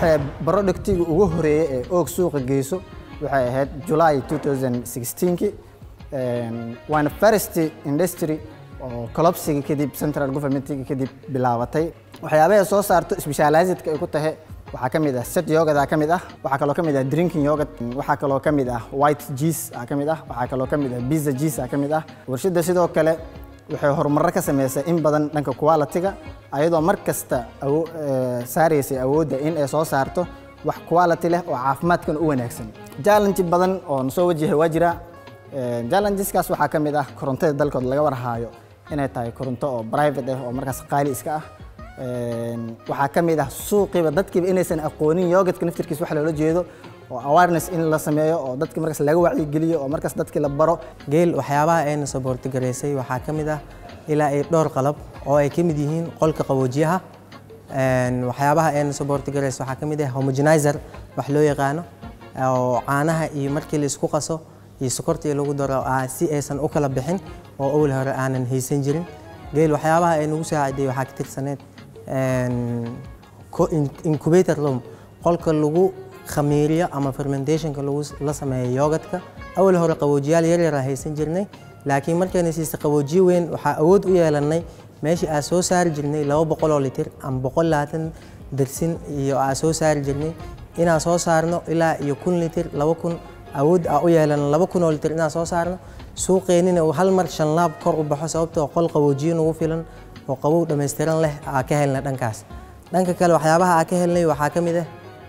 waxay productiga ugu horeeyay ee oog suuqa geyso waxay ahayd July 2016 waana first industry oo collapsiga kadib central governmentiga kadib bilaabatay waxyaabaha soo saarto specializedka ay ku tahay waxaa ka mid ah set yogada ka mid ah waxaa kaloo ka mid ah drinking yogurt waxaa kaloo ka mid ah white cheese ah ka mid ah waxaa kaloo ka mid ah pizza cheese ah ka mid ah warshadda sidoo kale waxay horumarro ka sameysay in badan dhanka quality-ga ayadoo mar kasta saaraysay awoodda in ay soo saarto wax quality leh oo caafimaadkan u wanaagsan challenge badan oo soo wajahay waa jira challengeskaas waxaa ka mid ah korontada dalkooda laga warhaayo inay tahay koronto oo private ah oo markaas qaali iska ah waxaa ka mid ah suuqiiba dadkiiba inaysan aqoonin yogadka naftirkiisa wax loola jeedo oo awareness in la sameeyo oo dadki markaas laga wacyigeliyo oo markaas dadki la baro geel waxyaabaha ayna saboortigaraysay waxaa ka mid ah ilaa ay dhowr qalab oo ay ka mid yihiin qolka qaboojiyaha waxyaabaha ayna saboortigaraysay waxaa ka mid ah homogenizer wax loo yaqaano oo caanaha iyo markii la isku qaso iyo sokortii lagu daro si aysan u kala bixin oo awal hore aanan haysan jirin geel waxyaabaha ay nagu saaciday waxaa ka tirsaneed incubator room qolka lagu khamiiriyo ama fermentationka lagu la sameeyo yogadka awal hore qaboojiyaal yar yar haysan jirnay laakiin markayna siisa qaboojiye weyn waxaa awood u yeelanay meeshii aan soo saari jirnay laba boqol oo litir ama boqol labaatan dersin iyo aan soo saari jirnay inaan soo saarno ilaa iyo kun litir laba kun awood aa u yeelano laba kun oo litir inaan soo saarno suuqeenina uu hal mar shan laab kor u baxo sababtoo qol qaboojiye nagu filan oo qabow dhammaystiran leh aa ka helna dhankaas dhanka kale waxyaabaha aa ka helnay waxaa ka mid ah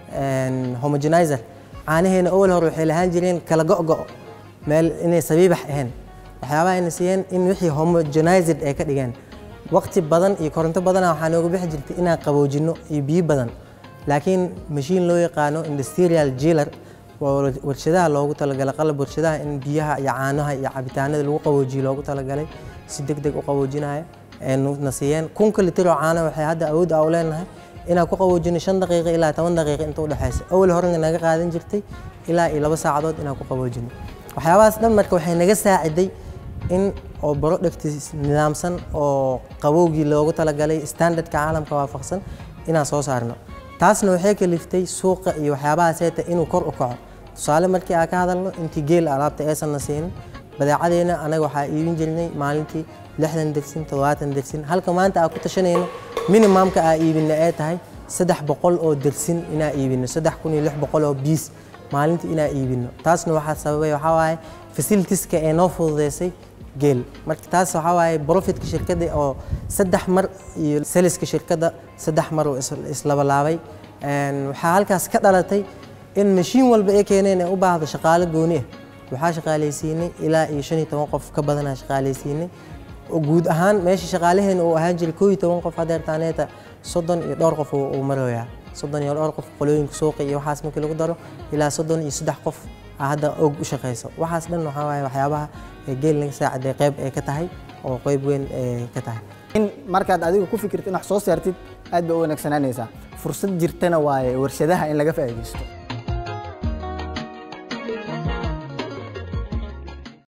homogenizer caanaheena awal hore waxay lahaan jireen kala go'go' meel inay sabiibax ahayn waxyaabaha ayna siiyeen in wixii homogenized ay ka dhigeen waqti badan iyo koronto badana waxaa nooga bixi jirtay inaan qaboojinno iyo biyo badan laakiin mashiin loo yaqaano industrial jailer waa warshadaha loogu talagalay qalab warshadaha in biyaha iyo caanaha iyo cabitaanada lagu qaboojiyo loogu talagalay si deg deg u qaboojinaya na siiyeen kunka litir oo caana waxay hadda awood aa u leenahay inaan ku qaboojino shan daqiiqo ilaa toban daqiiqo inta u dhexaysa awal horena naga qaadan jirtay ilaa iyo laba saacadood inaan ku qaboojino waxyaabahaas dhan marka waxay naga saaciday in oo product nidaamsan oo qabowgii loogu talagalay standardka caalamka waafaqsan inaan soo saarno taasna waxay kaliftay suuqa iyo waxyaabaha seeta inuu kor u kaco tusaale markii aan ka hadalno intii geel alaabta aysanna siinin badeecadeena anaga waxaa iibin jirnay maalintii lixdan dersin toddobaatan dersin halka maanta aan ku tashanayno minimumka aa iibina ay tahay saddex boqol oo dersin inaa iibino saddex kun iyo lix boqol oo biis maalintii inaa iibino taasna waxaa sababay waxaa waaye facilitieska ee noo fududeysay geel marka taas waxaa waaye profitka shirkadda oo saddex mar iyo saliska shirkadda saddex mar oo islabalaabay waxaa halkaas ka dhalatay in mashiin walba ay keeneen ee u baahdo shaqaale gooni ah waxaa shaqaalaysiinay ilaa iyo shan iyo toban qof ka badanaa shaqaalaysiinay guud ahaan meesha shaqaalaheena uu ahaan jiray koo iyo toban qof hadeertaaneeta soddon iyo dhowr qof uu marayaa soddon iyo dhowr qof qolooyinka suuqa iyo waxaas markii lagu daro ilaa soddon iyo saddex qof hadda og u shaqeyso waxaas dhan waxaa waaye waxyaabaha geel naga saaciday qayb ay ka tahay oo qayb weyn ay ka tahay in markaad adigu ku fikirto in wax soo saartid aad bay u wanaagsanaanaysaa fursad jirtana waaye warshadaha in laga faa'iidaysto